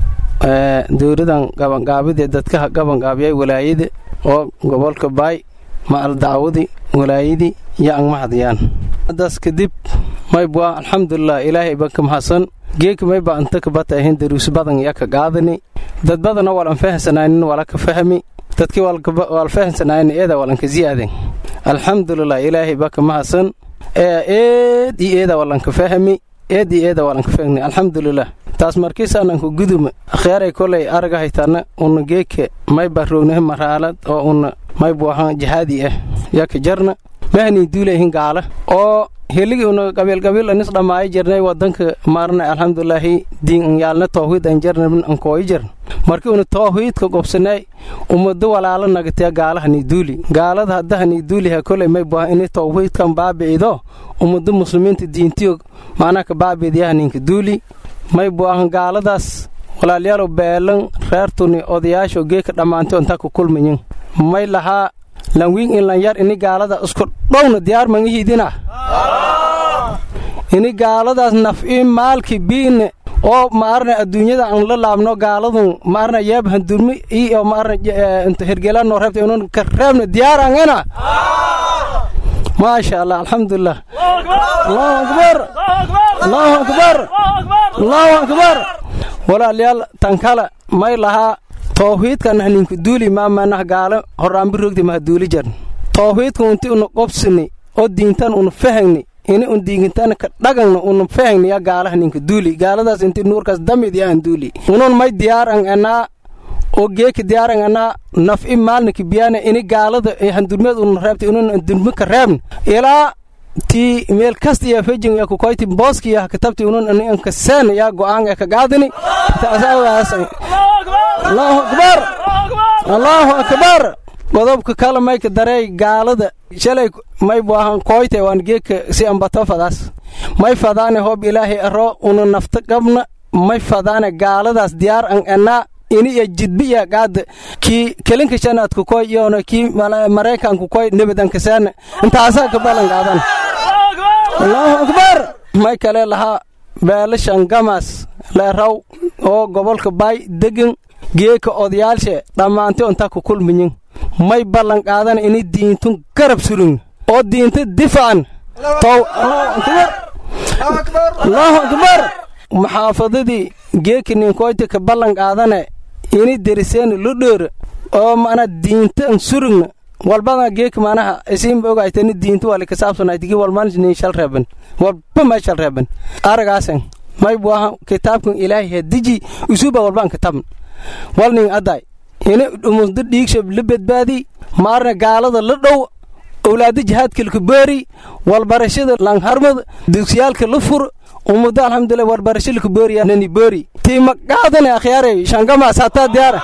dowladan gabangaabidee dadka gabangaabiyay walaayada oo gobolka baay maal dacwadii walaayadii iyo ang mahadiyaan hadaas kadib maybwa alxamdulilah ilaahay ba ka mahadsan geeka mayba anta kabata ahayn daruus badan ya ka qaadani dad badana walan fahansanaanin wala ka fahmi dadkii wal fahansanaanin eeda walan ka ziyaaden alxamdulilah ilaahay ba ka mahadsan ee eed iyo eeda walan ka fahmi eed iyo eeda walan ka fahmi alxamdulilah taas markiisaanan ku guduma kheyray kolay araga haytana una geeke mayba roognahe maraalad oo una maybu ahaan jihaadi ah yaka jarna mahanii duulayhin gaala oo heligi una qabiilqabiil anis dhammaayo jirnay wadanka maarna alxamdulilaahi diin yaalna tawhiid an jarnabin an kooyi jarn markii una tawhiidka gobsanay ummado walaalo nagataya gaalahani duuli gaalada haddahani duuliha kolay maybu aha ini tawhiidkan baabi'ido ummado muslimiinta diintiyo macnaha ka baabi'idyahaninka duuli maybu ahan gaaladaas walaalyaalow beelan reertuni odayaasho geeka dhammaantay intaa ku kulmayin may lahaa lanwiin in lan yar ini gaalada isku dhowna diyaar mangihiidina ini gaaladaas naf'i maalki biine oo maarna adduunyada aan la laabno gaaladun maarna yeeb handurmi iyo maarna inta hergelano reebta inun ka reebna diyaar angana maasha allah alxamdulilah allahu akbar allahu akbar allahu akbar walaalyaal tan kale may lahaa tawhiidkan haninka duuli maamanah gaalo horraanbi rogdi maha duuli jarn tawhiidka unti una qobsini oo diintan una fahagni ini un diintan ka dhagangna una fahagni ya gaalaha ninka duuli gaaladaas inti nuurkaas damid ya an duuli unun may diyaar an anaa oo geeka diyaar an anaa naf'i maalniki biyaana ini gaalada handurmeed una reebta inun andurmi ka reebn ilaa ti meel kasta ya fejin ya kukoyti booski ya katabti unun ani anka seen ya go'aan ya ka gaadini taasaawaas allahu akbar allahu akbar godobka kale mayka dareey gaalada shalay maybu ahan koyte waan geeka si ambato fadaas may fadaane hoob ilaahay aro una nafta qabna may fadaane gaaladaas diyaar an enaa ini iyo jidbiya gaada kii kelinka shanaadku koy iyona kii maraykanku koy nebadankasaana intaasaa ka ballan qaadan allahu akbar may kale lahaa beelashan gamas leeraw oo gobolka baay degan geeka odayaalshe dhammaantay ontaa ku kulmiyin may ballan qaadan ini diintun garab surin oo diinta difaacan tow allahu akbar maxaafadadii geeka ninkoyti ka ballan qaadane ini deriseen lu dheer oo mana diintan surigna walbada geeka manaha isiinba ogaytani diinta wali kasaabsanaydigi walman nin shal reeban walba ma shal reeban aragaasan may buaha kitaabkan ilaahi hadiji usuba walbaan katabn wal nin aday ini dhumusda dhiigsha la badbaadi maarna gaalada la dhow owlaada jihaadkalka beeri walbarashada langharmad dugsiyaalka la fur ummadda alxamdulilah walbarasho laka beeriya nani beeri tii maqaadane akhyaarey shangamaas hataa diyaara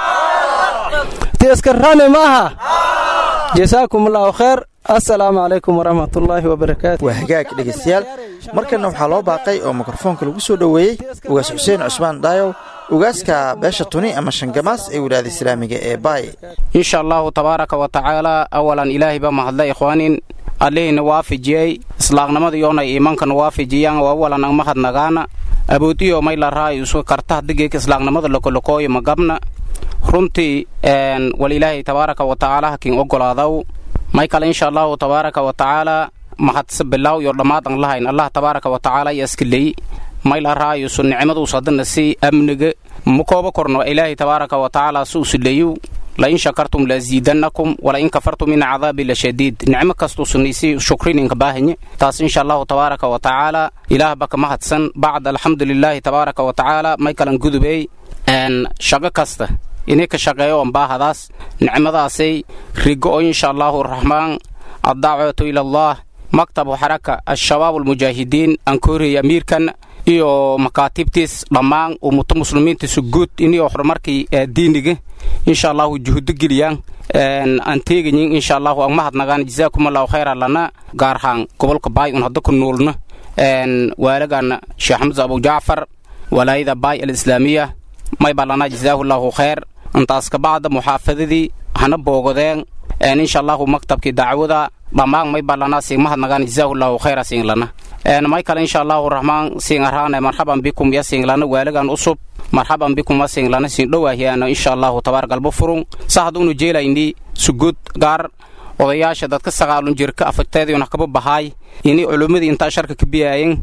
tii iska rane maaha jasaakum allahu khayr assalaamu calaykum waraxmatullaahi wabarakaatu waa hagaag dhegaystayaal markanna waxaa loo baaqay oo mikrofoonka lagu soo dhoweeyey ugaas xuseen cusmaan dhaayow ugaaska beesha tuni ama shangamaas ee wilaada islaamiga ee baay insha allahu tabaaraka wa tacaala awalan ilaahay baa mahadla ikhwaanin allihina waafijiyey islaaqnimada yoonay iimankana waafijiyaan oo awalan ang mahadnagaana aboodiyo may la raayo isu karta hadigeeka islaaqnimada lokolokooyo magabna runtii wal ilaahay tabaaraka wa tacaala hakin ogolaadaw may kale insha allahu tabaaraka wa tacaala mahadsa bilaw iyo dhammaad an lahayn allah tabaaraka wa tacaala iyo iskaley may la raayo isu nicmaduus haddana si amniga ma kooba korno ilaahay tabaaraka wa tacaala si usileeyu lain shakartum laziidannakum walain kafartum ina cadaabi lashadiid nicmo kastuusunaysi shukrininka baahanye taas insha allahu tabaaraka wa tacaala ilaah baka mahadsan bacd alxamdu lilaahi tabaaraka wa tacaala may kalan gudubey shaqo kasta inay ka shaqeeyo on baahadaas nicmadaasay rigo oo insha allahu raxmaan addaacwatu ila allah maktabu xaraka al-shabaab almujaahidiin aan ka horreeyay amiirkan iyo makaatibtiis dhammaan ummato muslimiintiisu guud inio horumarkii diiniga insha allahu juhudo geliyaan aan teegayin insha allahu aan mahadnagaan jazaakum allahu khayra lana gaar ahaan gobolka baay un hadda ku nuulna waalagan sheekh xamsa abu jacfar walaayada baay alislaamiya may baa lana jazaahu llahu khayr intaas kabacda muxaafadadii hana boogodeen insha allahu maktabkii dacwada dhammaan may baa lana siin mahadnagaan jazaahu llahu khayra siin lana may kale insha allahu raxmaan siin araane marxaban bikum ya siin lana waalagan usub marxaban bikum ma siin lana siin dhowaahiyaano insha allahu tabaar galbo furun sa haduunu jeelayni sugud gaar odayaasha dadka sagaalun jirka afagteediuna kaba bahaay ini culummadii intaa sharka ka biyaayen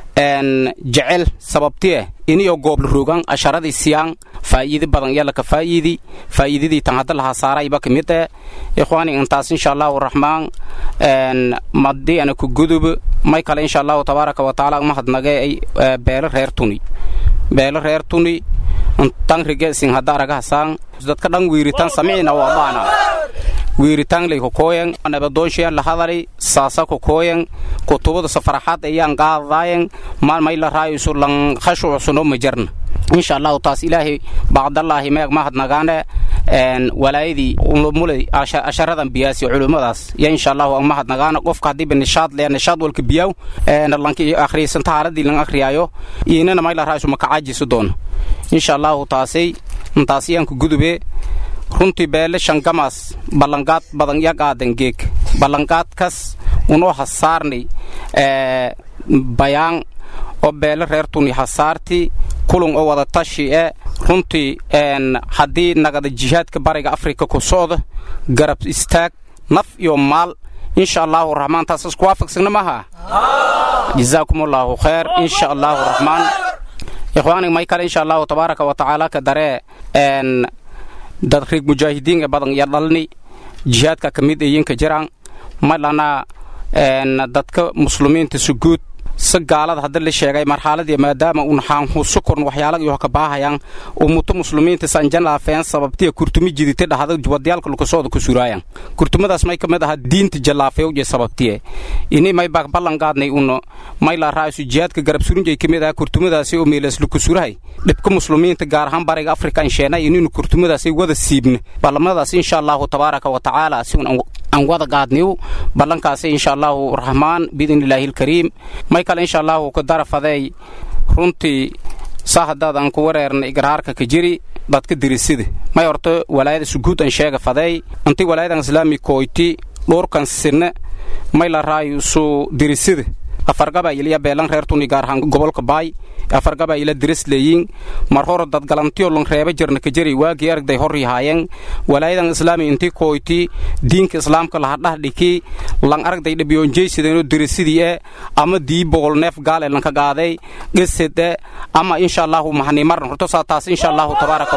jecel sababtieh iniyo goobla rogan asharadii siyaan faa'iidi badan yalla ka faa'iidi faa'iidadii tan hadda lahaa saarayba ka mid eh ikhwaani intaas insha allahu raxmaan madii ana ku gudub may kale insha allahu tabaaraka wa tacaala mahadnage beelo reer tuni beelo reer tuni tan rige sin hadda aragahasaan dadka dhan wiiritan samicina waa baana wiiritaan lay kokooyen nabadoonshiyan la hadali saasa kokooyen kutubada safaraxaad ayaan qaadaayen maalmay la raayusu lan khashuucsuno majarna insha allahu taas ilaahay bacdallaahi meeg mahadnagaane walaayadii mulay asharadan biyaasi culummadaas ya insha allahu ang mahadnagaana qofka haddiiba nishaad lee nishaad walka biyaw lanki akhriysanta haaladii lan akhriyaayo iinana may la raayusu makacaajisu doona insha allahu taasay intaasiyaanku gudube runtii beele shangamaas ballanqaad badan ya qaadan geeg ballanqaadkas unoo hasaarnay bayaan oo beele reer tuni hasaarti kulun oo wada tashi e runtii haddii nagada jihaadka bariga afrika ku socda garab istaag naf iyo maal insha allahu raxmaan taas isku waafaqsagna maha jazaakum allahu khayr insha allahu raxmaan ikhwaani may kale insha allahu tabaaraka wa tacaala ka daree dad riig mujaahidiin ee badan iyo dhalni jihaadka ka mid ayinka jiraan malana dadka muslimiinta suguud si gaalada hadda la sheegay marxaladii maadaama un xaanhuuso korn waxyaalaga iyo ka baahayaan ummuto muslimiinta sanjalaafeen sababtiya kurtumi jidita dhahda wadyaalka lukasooda ku suraayan kurtumadaas may kamid aha diinta jalaafeewje sababtiye ini may baa ballan qaadnay uno may la raa'isu jihaadka garab surunjay kamid aha kurtumadaasi oo meelas lukusurahay dhibka muslimiinta gaar ahaan bariga afrika aan sheenay inaynu kurtumadaasi wada siibna ballamadaas insha allahu tabaaraka wa tacaala si aan wada gaadniw ballankaasi insha allahu raxmaan biidni illaahi alkariim may kale insha allahu ka darafaday runtii saa haddaad aan ku wareerna igraarka ka jiri dadka dirisida may horto walaayada suguud aan sheega faday intii walaayadan islaami kooyti dhowrkan sinne may la raayusu dirisida afar gabayilya beelan reer tuni gaar ahaan gobolka baay afar gabayila diris leeyiin mar hore dad galantiyo lon reeba jirna ka jari waagii aragday hor yahaayeen walaayadan islaami intii kooyti diinka islaamka laha dhah dhiki lan aragday dhabiyoonjeysideenoo dirisidii e ama dii boqol neef gaal ee lanka gaaday gesed e ama insha allahu mahani marna horto saa taas insha allahu tabaaraka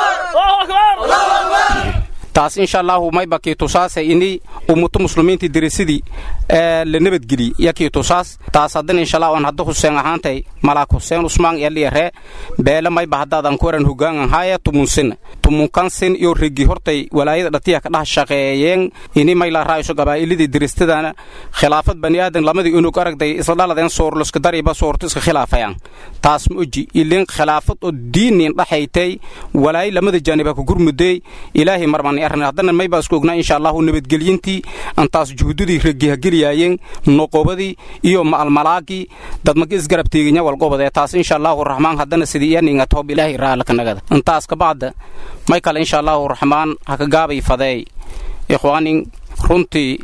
wataala taas insha allahu mayba kiitusaase ini ummuto muslimiintii dirisidii ee la nabadgeli ya kiitusaas taas haddana insha allah aan hadda huseen ahaantay malaak huseen usmaan yaliyaree beele mayba haddaadan ku waran hogaangan haaya tumunsin tumunkansin iyo regi hortay walaayada dhatiya ka dhah shaqeeyeen ini mayla raayso gabaa'ilidii diristadana khilaafad bani aadan lamadii unug aragday isla dhaladeen soorloska dariba soorto iska khilaafayaan taas ma oji ilin khilaafad oo diinin dhaxaytay walaayo lamada jaaniba ku gurmudey ilaahay marmani haddana maybaa isku ognaa insha allahu nabadgelyintii antaas juhududii regihagelyaayeen noqobadii iyo ma'almalaagii dadmaka isgarab teeganya walgobadee taas insha allahu raxmaan haddana sidii iyaninga toob ilaahay raalkanagada intaas kabacda may kale insha allahu raxmaan haka gaabay fadeey ikhwaanin runtii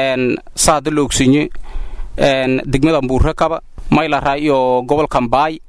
sa hadda la ogsinye degmada mbuurre kaba may la raa iyo gobolkan baay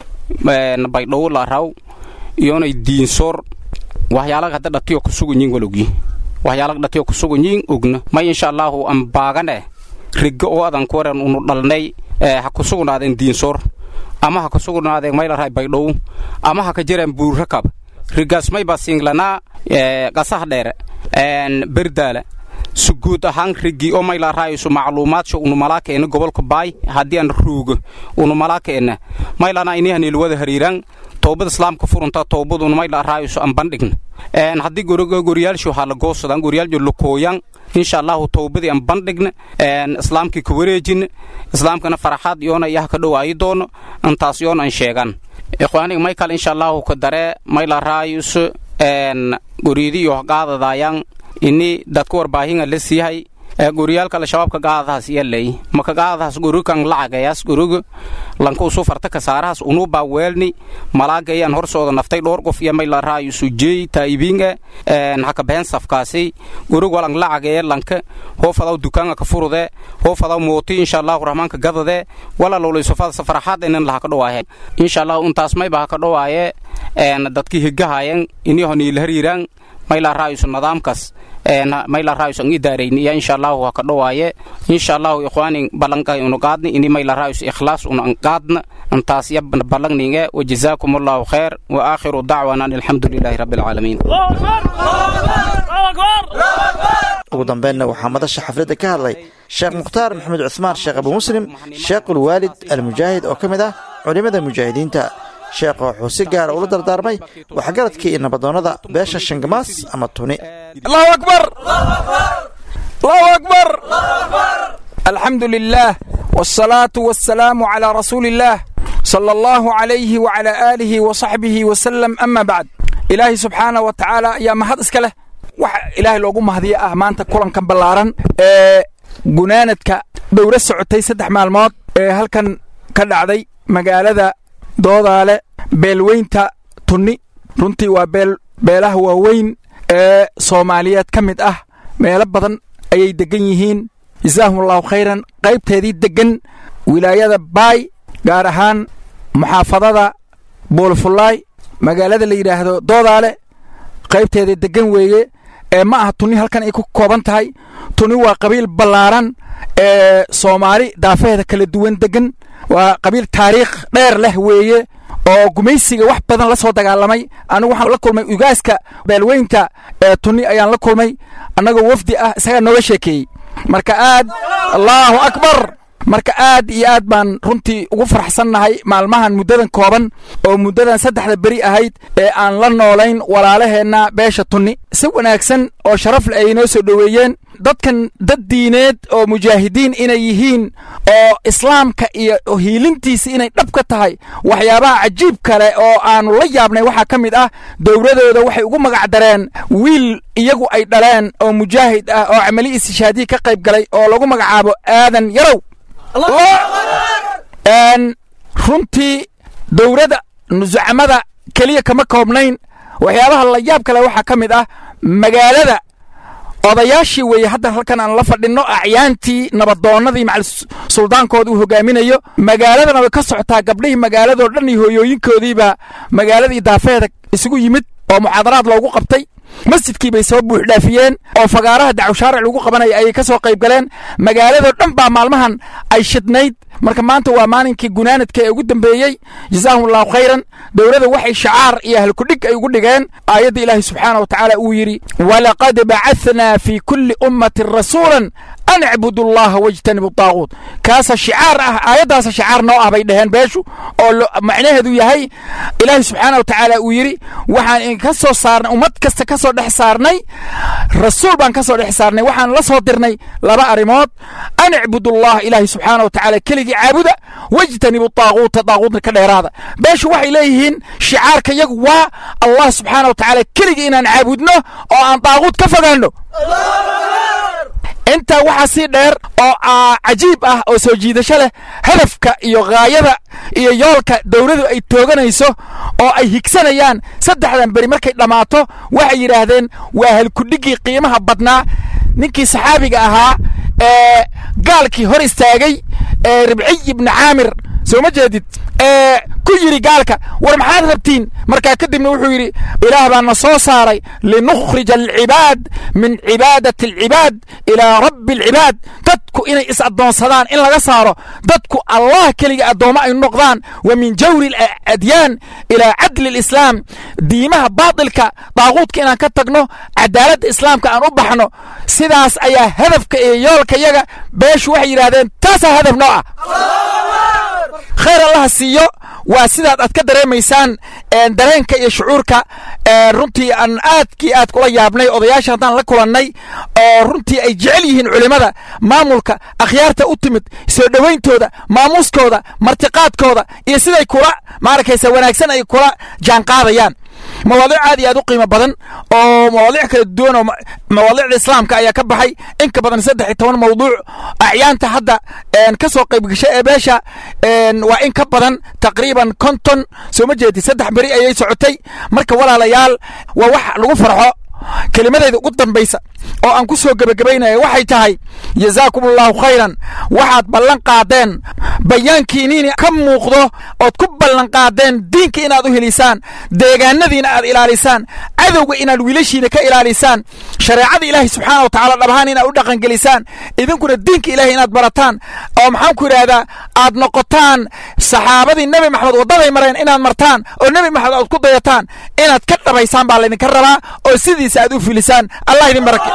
baydhowo la raw iyonay diinsoor waxyaalaga hadda dhatiyo kusugunyiin walogyi waxyaalaga dhatiyo kusugunyiin ogna may insha allahu an baagane rigga oo adan ku waran unu dhalnay ha kusugnaadeen diinsoor ama ha kusugnaadeen maylaray baydhow ama ha ka jireen buurrakab riggaas mayba singlanaa qasaha dheere berdaala suguud ahaan riggii oo mayla raayso macluumaadsa unumalaakeenna gobolka baay haddii aan ruugo unumalaakeena maylana inihanil wada hariiraan toobad islaamka furunta toobaduna mayla raayso aan bandhigna haddii goryaalshu waxaa la goosadaan goryaaljo lakooyan insha allahu toobadii aan bandhigna islaamkii ka wareejina islaamkana faraxaad yoona iyaha ka dhowaayi doono intaas yoona aan sheegan ikhwaaniga may kale insha allahu ka daree mayla raayso goryadiyo qaadadaayaan ini dadka warbaahinga la siihay goriyaalka al-shabaabka gaadadahaas yalay maka gaadadahaas gorugan lacagayaas goruga lanka usu farta kasaarahaas unubaa weelni malaagayaan horsooda naftay dhowr qof iyo may la raayo sujeey taa'ibiinga haka behen safkaasi gorug walang lacagaya lanka hoo fadaw dukaanga ka furude hoo fadaw mooti insha allahu rahmaanka gadade wala lowlaysofada safaraxaad inan laha ka dhowaaye insha allahu intaas mayba ha ka dhowaaye dadkii higahayan iniho niila hariiraan mayla raayusu nidaamkaas mayla raayusu ang idaarayni iya insha allahu ha ka dhowaaye insha allahu ikhwaanin ballanka unu qaadni ini mayla raayusu ikhlaas unu an qaadna antaas ya ballangninge wajazaakum allahu khayr wa aakhiru dacwana an alxamdu lilahi rabbi alcaalamiin ugu dambeynna waxaa madasha xafladda ka hadlay sheekh mukhtaar maxamed cuhmaan sheekh abu muslim sheekhulwaalid almujaahid oo ka mid ah culimmada mujaahidiinta sheekha wuxuu si gaara ula dardaarmay waxgaradkii iyo nabadoonnada beesha shangamaas ama tuni allahu akbar allahu akbar alxamdu lilah wاsalaatu wasalaamu calaa rasuuli illaah sala allahu calayhi wacalaa aalihi wasaxbihi wasalam ama bacd ilaahay subxaana wa tacaala ayaa mahad iska leh waxa ilaahay loogu mahadiya ah maanta kulankan ballaaran ee gunaanadka dowla socotay saddex maalmood ee halkan ka dhacday magaalada doodaale beelweynta tunni runtii waa beel beelaha waaweyn ee soomaaliyeed ka mid ah meelo badan ayay deggan yihiin jasaahum allahu khayran qaybteedii deggan wilaayada baay gaar ahaan muxaafadada boolfullaay magaalada la yidhaahdo doodaale qaybteeda deggan weeye ee ma aha tunni halkan ay ku kooban tahay tunni waa qabiil ballaaran ee soomaali daafaheeda kala duwan deggan waa qabiil taariikh dheer leh weeye oo gumaysiga wax badan la soo dagaalamay anigu waxaan la kulmay ugaaska beelweynta ee tunni ayaan la kulmay annagoo wafdi ah isagaa nooga sheekeeyey marka aad allaahu akbar marka aad iyo aad baan runtii ugu faraxsannahay maalmahan muddadan kooban oo muddadan saddexda beri ahayd ee aan la noolayn walaalaheenna beesha tunni si wanaagsan oo sharaf leh ay noo soo dhoweeyeen dadkan dad diineed oo mujaahidiin inay yihiin oo islaamka iyo hiilintiisa inay dhab ka tahay waxyaabaha cajiib kale oo aanu la yaabnay waxaa ka mid ah dowladooda waxay ugu magac dareen wiil iyagu ay dhaleen oo mujaahid ah oo camali istishaadiyi ka qayb galay oo lagu magacaabo aadan yarow runtii dowladda nusucamada keliya kama koobnayn waxyaabaha la yaab kale waxaa ka mid ah magaalada odayaashii weeye hadda halkan aan la fadhinno acyaantii nabadoonnadii macal suldaankooda uu hogaaminayo magaaladana way ka socotaa gabdhihii magaaladoo dhan iyo hooyooyinkoodiibaa magaaladii daafeeda isugu yimid oo muxaadaraad loogu qabtay masjidkii bay soo buuxdhaafiyeen oo fagaaraha dacwshaaric lagu qabanaya ayay ka soo qayb galeen magaaladoo dhan baa maalmahan ay shidnayd marka maanta waa maalinkii gunaanadka ee ugu dambeeyey jazaahum allahu khayran dowladda waxay shacaar iyo halkudhig ay ugu dhigeen aayadda ilaahi subxaana wa tacaala uu yidhi walaqad bacahnaa fii kulli ummatin rasuulan an icbudu allaha wajtanibu daaquut kaasa shicaar ah aayaddaasa shicaar noo ah bay dhaheen beeshu oo macnaheedu yahay ilaahi subxaana wa tacaala uu yidhi waxaan idinka soo saarnay ummad kasta ka soo dhex saarnay rasuul baan ka soo dhex saarnay waxaan la soo dirnay laba arrimood an icbudu allaha ilaahi subxaana wa tacaala keligii caabuda wajtanibu daaquuta daaquutna ka dheeraada beeshu waxay leeyihiin shicaarka yagu waa allah subxaana wa tacaala keligii inaan caabudno oo aan daaquut ka fogaanno intaa waxaa sii dheer oo cajiib ah oo soo jiidasho leh hadafka iyo ghaayada iyo yoolka dowladu ay tooganayso oo ay higsanayaan saddexdan beri markay dhammaato waxay yidhaahdeen waa halkudhiggii qiimaha badnaa ninkii saxaabiga ahaa ee gaalkii hor istaagay ee ribciy ibni caamir soo ma jeedid ee ku yidhi gaalka war maxaad rabtiin markaa kadibna wuxuu yidhi ilaah baa na soo saaray linukhrija alcibaad min cibaadati alcibaad ilaa rabbi alcibaad dadku inay is addoonsadaan in laga saaro dadku allah keliga addoommo ay noqdaan wa min jawri aladyaan ilaa cadli alislaam diimaha baatilka daaquudka inaan ka tagno cadaaladda islaamka aan u baxno sidaas ayaa hadafka iyo yoolka yaga beeshu waxay yidhaahdeen taasaa hadaf noo ah khayr allaha siiyo waa sidaad aad ka dareemaysaan dareenka iyo shucuurka runtii aan aadkii aad kula yaabnay odayaasha haddaan la kulannay oo runtii ay jecel yihiin culimmada maamulka akhyaarta u timid soo dhowayntooda maamuuskooda martiqaadkooda iyo siday kula maarakaysa wanaagsan ay kula jaanqaadayaan mawaadiic aad iyo aad u qiimo badan oo mawaadiic kala duwan oo mawaadiicda islaamka ayaa ka baxay in ka badan saddex iyo toban mawduuc acyaanta hadda ka soo qayb gashay ee beesha waa in ka badan taqriiban konton soo ma jeedi saddex beri ayay socotay marka walaalayaal waa wax lagu farxo kelimadayda ugu dambaysa oo aan ku soo gebagabaynaya waxay tahay jazaakum allahu khayran waxaad ballan qaadeen bayaankiiniin ka muuqdo ood ku ballan qaadeen diinka inaad u helisaan deegaanadiina aad ilaalisaan cadowga inaad wiilashiina ka ilaalisaan shareecada ilaahay subxaana wa tacala dhabahaan inaad u dhaqangelisaan idinkuna diinka ilahay inaad barataan oo maxaan ku idhaahdaa aad noqotaan saxaabadii nebi maxamed waddaday mareen inaad martaan oo nebi maxamed aad ku dayataan inaad ka dhabaysaan baa laydinka rabaa oo sidiisa aad u filisaan allah idin barake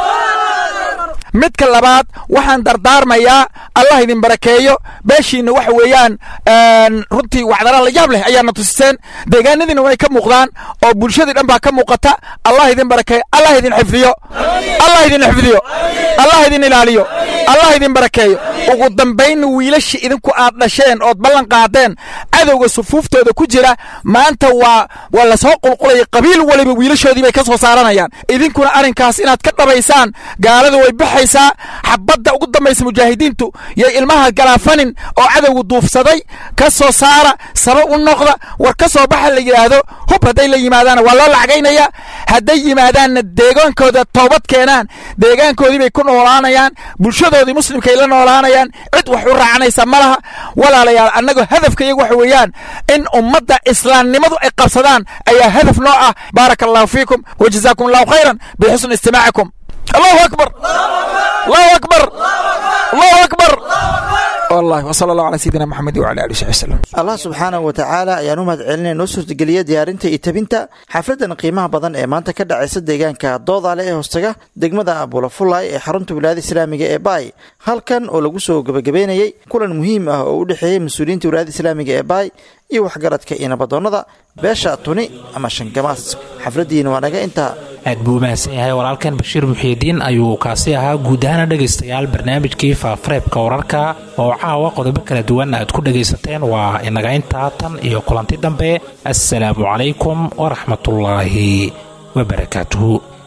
midka labaad waxaan dardaarmayaa allah idin barakeeyo beeshiina waxa weeyaan runtii wacdara la yaab leh ayaana tusiseen deegaanadiina way ka muuqdaan oo bulshadii dhan baa ka muuqata allah idin barakeeyo allah idin xifdiyo allah idin xifdiyo allah idin ilaaliyo allah idin barakeeyo ugu dambaynna wiilasha idinku aad dhasheen ood ballan qaadeen cadowga sufuuftooda ku jira maanta waa waa lasoo qulqulaya qabiil waliba wiilashoodii bay ka soo saaranayaan idinkuna arrinkaas inaad ka dhabaysaan gaalada way baxaysaa xabadda ugu dambaysa mujaahidiintu yay ilmaha galaafanin oo cadowgu duufsaday ka soo saara saba u noqda war ka soo baxa la yidhaahdo hub hadday la yimaadaana waa loo lacagaynaya hadday yimaadaanna deegaankooda toobad keenaan deegaankoodii bay ku noolaanayaan bulshadoodii muslimkay la noolaanayaan cid wax u raacanaysa ma laha walaalayaal annagoo hadafka iyagu waxa weeyaan in ummadda islaamnimadu ay qabsadaan ayaa hadaf noo ah baaraka allahu fiikum wajazaakum allahu khayran bixusni istimaacikum allahu akbar allahu akbar allahu akbar wallahi wasala allahu calaa sayidina maxamed wacala alihi wasaxbi wasalam allah subxaanahu wa tacaala ayaan u mahad celinaya noo suurtageliya diyaarinta iyo tabinta xafladan qiimaha badan ee maanta ka dhacaysa deegaanka doodaale ee hoostaga degmada abulafulay ee xarunta wilaayada islaamiga ee baay halkan oo lagu soo gebagabeynayey kulan muhiim ah oo u dhexeeyey mas-uuliyiinta wilaayada islaamiga ee baay iyo waxgaradka iyo nabadoonnada beesha tuni ama shangamaas xafladdiina waa naga intaa aad buu u mahadsan yahay walaalkan bashiir muxiidiin ayuu kaasi ahaa guud ahaana dhegaystayaal barnaamijkii faafareebka wararka oo caawa qodobo kala duwan aad ku dhegaysateen waa inaga intaa tan iyo kulanti dambe assalaamu calaykum waraxmatullaahi wabarakaatuhu